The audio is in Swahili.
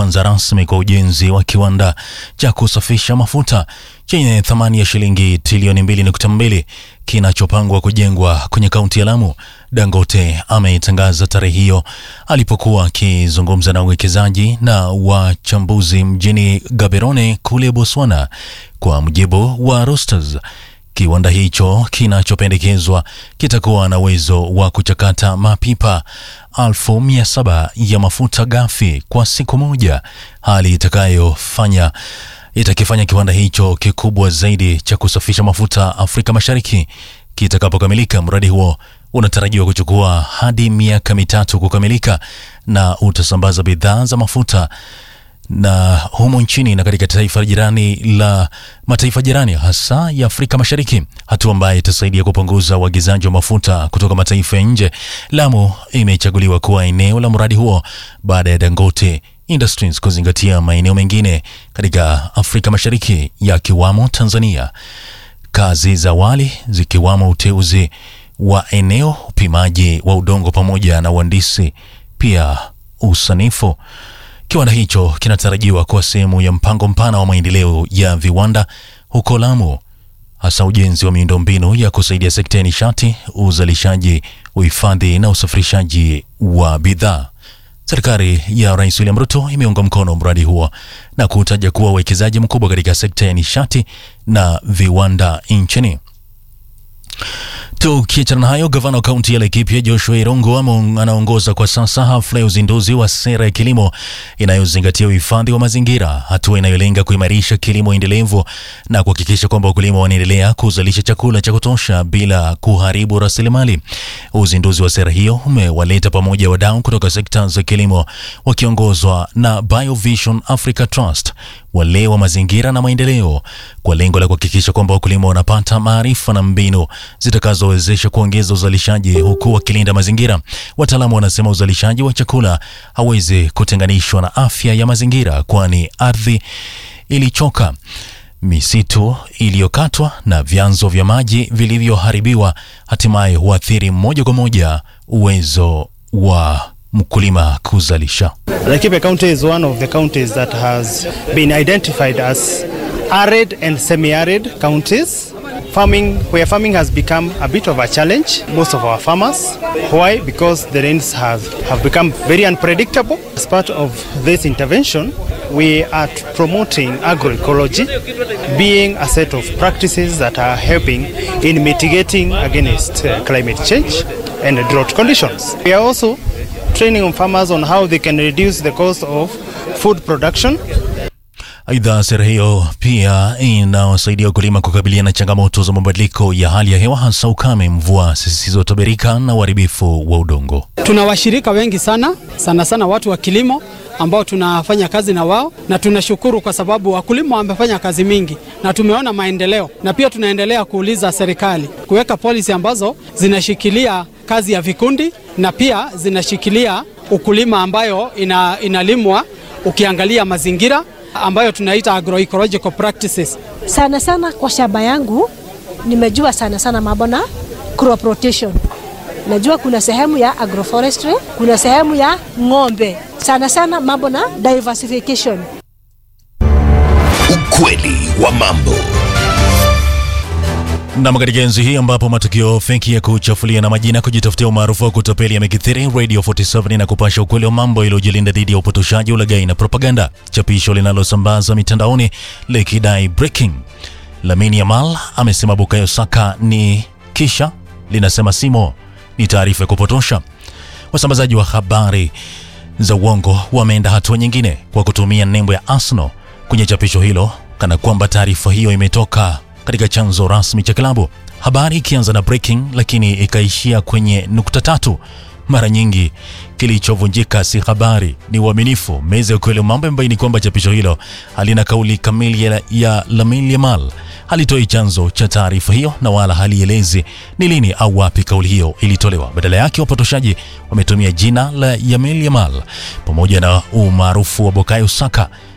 kuanza rasmi kwa ujenzi wa kiwanda cha kusafisha mafuta chenye thamani ya shilingi trilioni 2.2 kinachopangwa kujengwa kwenye kaunti ya Lamu. Dangote ametangaza tarehe hiyo alipokuwa akizungumza na wawekezaji na wachambuzi mjini Gaborone kule Botswana. Kwa mujibu wa Reuters, kiwanda hicho kinachopendekezwa kitakuwa na uwezo wa kuchakata mapipa elfu mia saba ya mafuta ghafi kwa siku moja, hali itakayofanya itakifanya kiwanda hicho kikubwa zaidi cha kusafisha mafuta Afrika Mashariki. Kitakapokamilika, mradi huo unatarajiwa kuchukua hadi miaka mitatu kukamilika na utasambaza bidhaa za mafuta na humo nchini na katika taifa jirani la mataifa jirani hasa ya Afrika Mashariki, hatua ambayo itasaidia kupunguza uagizaji wa mafuta kutoka mataifa ya nje. Lamu imechaguliwa kuwa eneo la mradi huo baada ya Dangote Industries kuzingatia maeneo mengine katika Afrika Mashariki yakiwamo Tanzania. Kazi za awali zikiwamo uteuzi wa eneo, upimaji wa udongo pamoja na uhandisi, pia usanifu. Kiwanda hicho kinatarajiwa kuwa sehemu ya mpango mpana wa maendeleo ya viwanda huko Lamu, hasa ujenzi wa miundombinu ya kusaidia sekta ya nishati, uzalishaji, uhifadhi na usafirishaji wa bidhaa. Serikali ya Rais William Ruto imeunga mkono mradi huo na kutaja kuwa uwekezaji mkubwa katika sekta ya nishati na viwanda nchini. Tukiachana na hayo, gavana wa kaunti ya Laikipia Joshua Irongo anaongoza kwa sasa hafla ya uzinduzi wa sera ya kilimo inayozingatia uhifadhi wa mazingira, hatua inayolenga kuimarisha kilimo endelevu na kuhakikisha kwamba wakulima wanaendelea kuzalisha chakula cha kutosha bila kuharibu rasilimali. Uzinduzi wa sera hiyo umewaleta pamoja wadau kutoka sekta za kilimo wakiongozwa na Biovision Africa Trust, wale wa mazingira na maendeleo, kwa lengo la kuhakikisha kwamba wakulima wanapata maarifa na mbinu zitakazowezesha kuongeza uzalishaji huku wakilinda mazingira. Wataalamu wanasema uzalishaji wa chakula hawezi kutenganishwa na afya ya mazingira, kwani ardhi ilichoka, misitu iliyokatwa na vyanzo vya maji vilivyoharibiwa hatimaye huathiri moja kwa moja uwezo wa mkulima kuzalisha. Laikipia County is one of the counties that has been identified as arid and semi-arid counties. Farming, where farming has become a bit of a challenge, most of our farmers. Why? Because the rains have, have become very unpredictable. As part of this intervention, we are promoting agroecology, being a set of practices that are helping in mitigating against uh, climate change and drought conditions. We are also training on farmers on how they can reduce the cost of food production. Aidha, sera hiyo pia inawasaidia wakulima kukabiliana na changamoto za mabadiliko ya hali ya hewa, hasa ukame, mvua zisizotabirika na uharibifu wa udongo. Tuna washirika wengi sana sana sana watu wa kilimo ambao tunafanya kazi na wao, na tunashukuru kwa sababu wakulima wamefanya kazi mingi na tumeona maendeleo, na pia tunaendelea kuuliza serikali kuweka polisi ambazo zinashikilia kazi ya vikundi na pia zinashikilia ukulima ambayo ina, inalimwa ukiangalia mazingira ambayo tunaita agroecological practices. Sana sana kwa shamba yangu nimejua sana sana mambo na crop rotation. Najua kuna sehemu ya agroforestry, kuna sehemu ya ng'ombe, sana sana mambo na diversification. Ukweli wa mambo. Nam, katika enzi hii ambapo matukio feki ya kuchafulia na majina kujitafutia umaarufu wa kutapeli yamekithiri, Radio 47 na kupasha ukweli wa mambo iliyojilinda dhidi ya upotoshaji, ulaghai na propaganda. Chapisho linalosambaza mitandaoni likidai breaking, Lamine Yamal amesema Bukayo Saka ni kisha linasema Simo ni taarifa ya kupotosha. Wasambazaji wa habari za uongo wameenda hatua nyingine kwa kutumia nembo ya Arsenal kwenye chapisho hilo, kana kwamba taarifa hiyo imetoka katika chanzo rasmi cha klabu. Habari ikianza na breaking, lakini ikaishia kwenye nukta tatu. Mara nyingi kilichovunjika si habari, ni uaminifu. Meza ya ukweli wa mambo imebaini kwamba chapisho hilo halina kauli kamili ya, ya Lamine Yamal, halitoi chanzo cha taarifa hiyo na wala halielezi ni lini au wapi kauli hiyo ilitolewa. Badala yake, wapotoshaji wametumia jina la Lamine Yamal pamoja na umaarufu wa Bukayo Saka